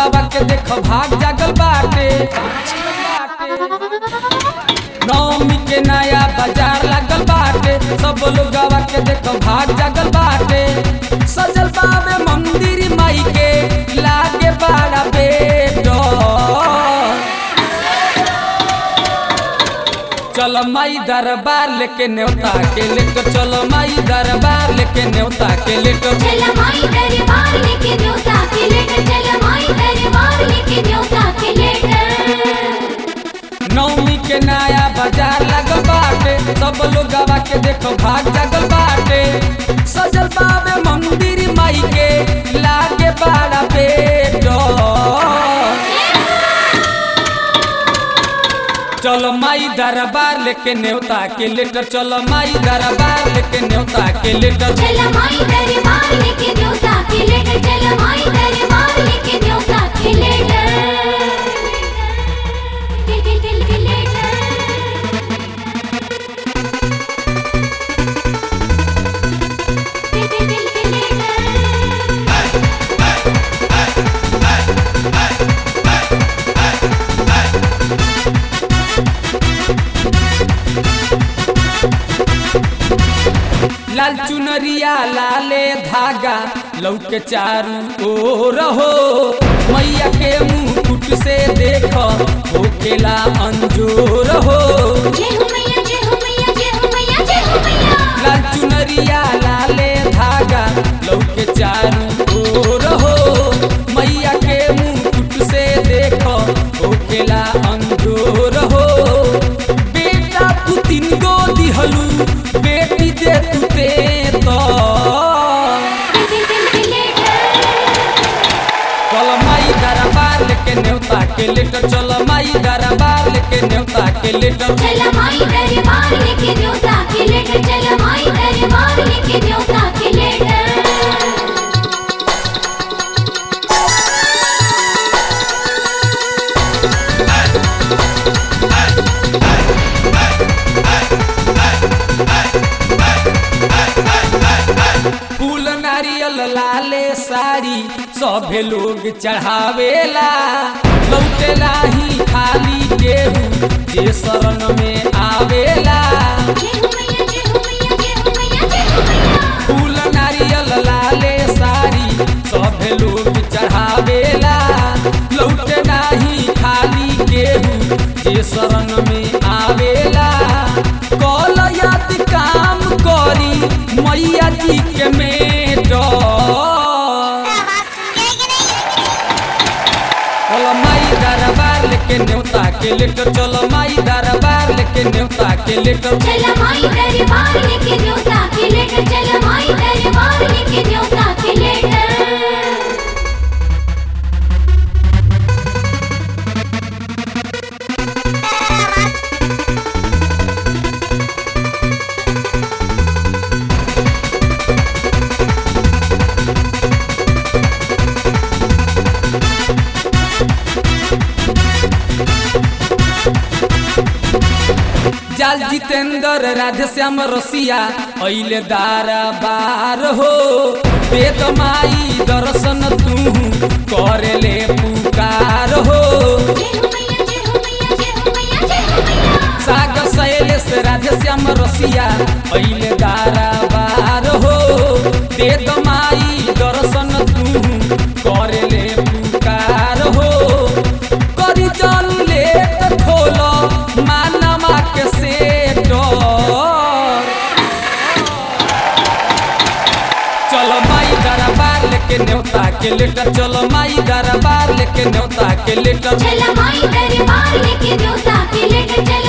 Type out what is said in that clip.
लोगावा के देख भाग जागल बाटे नौमी के नया बाजार लागल बाटे सब लोगावा के देख भाग जागल बाटे सजल बाबे मंदिर माई के लागे बड़ा बेटो चलो माई दरबार लेके न्योता के लेके चलो माई दरबार लेके न्योता के लेके चल माई दरबार लेके न्योता के लेटर चल माई दरबार लेके न्योता के लेटर नौमी के नया बाजार लगल बाटे सब लोग गवा के देखो भाग जागल बाटे सजल बाबे मंदिर माई के लागे बड़ा बेटो चलो माई दरबार लेके न्योता के लेटर चलो माई दरबार लेके न्योता के लेटर चल माई दरबार लेके न्योता के लेटर चल माई दरबार लेके न्योता के लेटर के के के के लेटर के के के के लेटर लाल चुनरिया लाले धागा लौके चारू ओर हो मैया के मुकुट से देख हो खेला अंजोर हो जय हो मैया जय हो मैया जय हो मैया जय हो मैया लाल चुनरिया लाले धागा लौके चारू ओर हो मैया के मुकुट से देख हो खेला अंजोर हो बेटा तू तीन गो दिहलू बेटी दे तू ते तो के के के के लेटर चल माई दरबार लेके न्योता के लेटर चल माई दरबार लेके न्योता के लेटर चल माई दरबार लेके न्योता के लेटर चल माई दरबार लेके न्योता के लेटर फूल नारियल लाले साड़ी सभे लोग चढ़ावेला लौटेला ही खाली गेहूँ जे शरण में आवेला जय हो मैया जय हो मैया जय हो मैया जय हो मैया फूल नारियल लाले साड़ी सभे लोग चढ़ावेला लौटे नाही खाली गेहूँ जे शरण में आवेला कल याद काम करी मैया जी के मेटो चलो माई दरबार लेके न्योता के लेटर चलो माई दरबार लेके न्योता के लेटर चल माई दरबार लेके न्योता के लेटर चल माई दरबार लेके न्योता के लेटर जाल जितेंद्र राधे श्याम रसिया अइले दारा बार हो वेद माई दर्शन तू करेले पुकार हो जय हो मैया जय हो मैया जय हो मैया जय हो मैया साग शैलेश राधे श्याम रसिया अइले दारा बार हो वेद माई दर्शन तू करेले पुकार हो करी जल लेट खोलो मानमा के सेटो चलो माई दरबार लेके न्योता के लेटर चलो माई दरबार लेके न्योता के लेटर चल माई दरबार लेके न्योता के लेटर चल